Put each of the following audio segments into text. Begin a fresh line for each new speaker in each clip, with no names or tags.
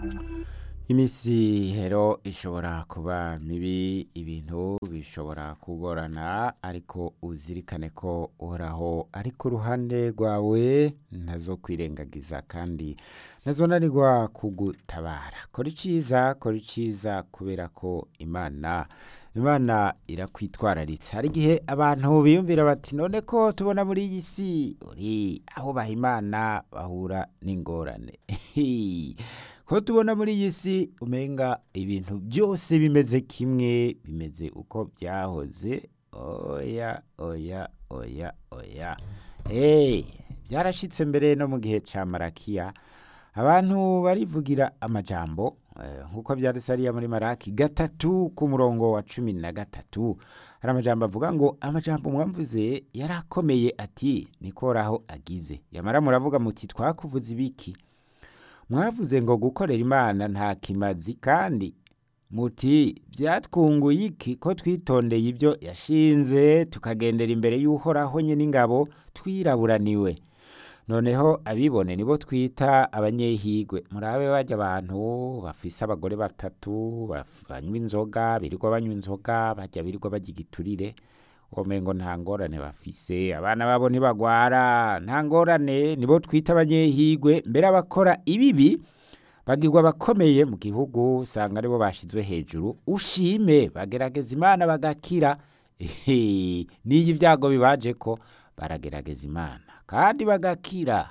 Imisi rero ishobora kuba mibi ibintu bishobora kugorana ariko uzirikane ko uhoraho ari ku ruhande rwawe ntazo kwirengagiza kandi ntazonanirwa kugutabara kora iciza kora iciza kubera ko imana imana irakwitwararitse hari igihe abantu biyumvira bati none ko tubona muri iyi si uri aho baha imana bahura n'ingorane ko tubona muri iyi si umenga ibintu byose bimeze kimwe bimeze uko byahoze oya oya oya oya hey, byarashitse mbere no mu gihe ca marakiya abantu barivugira amajambo eh, nk'uko byanditse hariya muri maraki gatatu ku murongo wa cumi na gatatu hari amajambo avuga ngo amajambo mwamvuze yarakomeye ati nikoraho agize yamara muravuga muti twakuvuze ibiki mwavuze ngo gukorera imana nta kimazi kandi muti byatwunguye iki ko twitondeye ibyo yashinze tukagendera imbere y'uhoraho nye n'ingabo twiraburaniwe noneho abibone nibo twita abanyehigwe murabe bajya abantu bafise abagore batatu baf- banywa inzoga birirwa banywa inzoga bajya birirwa bajya igiturire womengo nta ngorane bafise abana babo ntibagwara nta ngorane nibo twita abanyehigwe mbere abakora ibibi bagirwa bakomeye mu gihugu usanga aribo bashizwe hejuru ushime bagerageza imana bagakira Ehe, n'iyo ibyago bibaje ko baragerageza imana kandi bagakira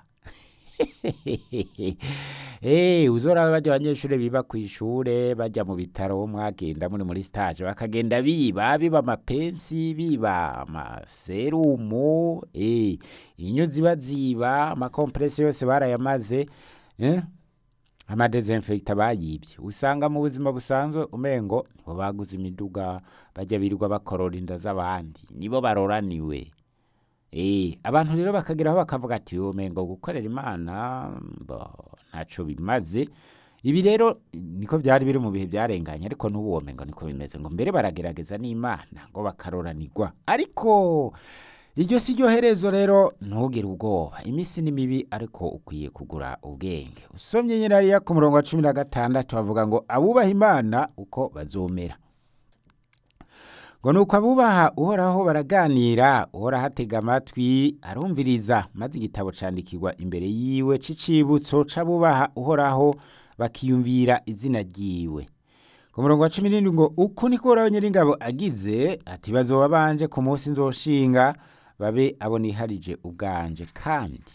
Eh, uzora bajya abanyeshuri biba ku ishure bajya mu bitaro mwagenda muri muri stage bakagenda biba biba amapensi biba amaserumu eh, inyo ziba ziba amakompresi yose barayamaze eh? amadezinfekta bayibye usanga mu buzima busanzwe umengo nibo baguze imiduga bajya birirwa bakorora inda z'abandi nibo baroraniwe Eh, abantu rero bakageraho bakavuga ati umengo gukorera imana bo, ntaco bimaze ibi rero niko byari biri mu bihe byarenganye ariko n'ubu womengo niko bimeze ngo mbere baragerageza n'imana ngo bakaroranirwa ariko iryo si ryo herezo rero ntugire ubwoba iminsi ni mibi ariko ukwiye kugura ubwenge usomye nyirariya ku murongo wa cumi na gatandatu bavuga ngo abubaha imana uko bazomera ngo nuko abubaha uhoraho baraganira uhoraho atega amatwi arumviriza maze igitabo candikirwa imbere yiwe c'icibutso c'abubaha uhoraho bakiyumvira izina ryiwe ku murongo wa cumi n'indwi ngo uku niko uhoraho nyiringabo agize ati bazoba banje ku munsi nzoshinga babe abo niharije ubwanje kandi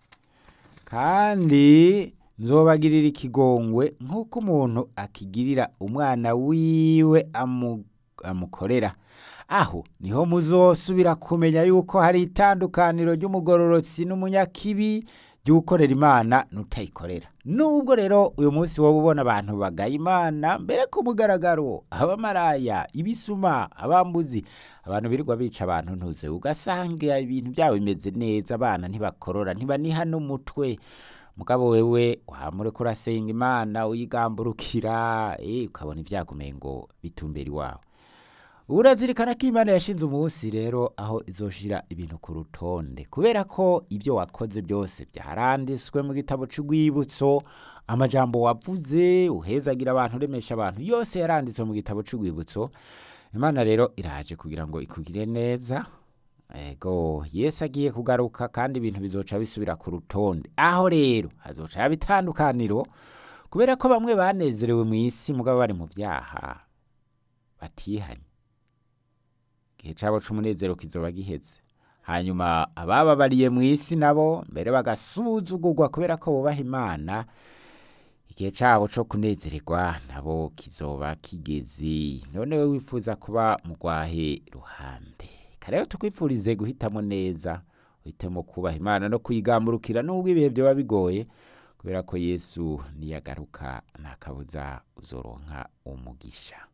kandi nzobagirira ikigongwe nk'uko umuntu akigirira umwana wiwe amu, amukorera aho niho muzosubira kumenya yuko hari itandukaniro ry'umugororotsi n'umunyakibi ry'ukorera imana n'utayikorera nubwo rero uyu munsi wowe ubona abantu bagaya imana mbere ku mugaragaro abamaraya ibisuma abambuzi abantu birirwa bica abantu ntuze ugasanga ibintu byabo bimeze neza abana ntibakorora ntibaniha n'umutwe mugabo wewe wamureka urasenga imana uyigamburukira eh, ukabona ivyagumeye ngo bitumbera iwawe urazirikana ko imana yashinze umunsi rero aho izoshira ibintu ku rutonde kubera ko ibyo wakoze byose byaranditswe mu gitabo c'urwibutso amajambo wavuze uhezagira abantu uremesha abantu yose yaranditswe mu gitabo c'urwibutso imana rero iraje kugira ngo ikugire neza ego yesu agiye kugaruka kandi ibintu bizoca bisubira ku rutonde aho rero hazoca haba itandukaniro kubera ko bamwe banezerewe mu isi mugabo bari mu byaha batihanye igihe cabo c'umunezero kizoba giheze hanyuma abababariye mu isi nabo mbere bagasuzugurwa kubera ko bubaha imana igihe cabo co kunezererwa nabo kizoba kigeze none we wifuza kuba mugwahe ruhande rero tukwifurize guhitamo neza uhitemo kubaha imana no kuyigamburukira nubwo ibihe byoba bigoye kubera ko yesu niyagaruka nta kabuza uzoronka umugisha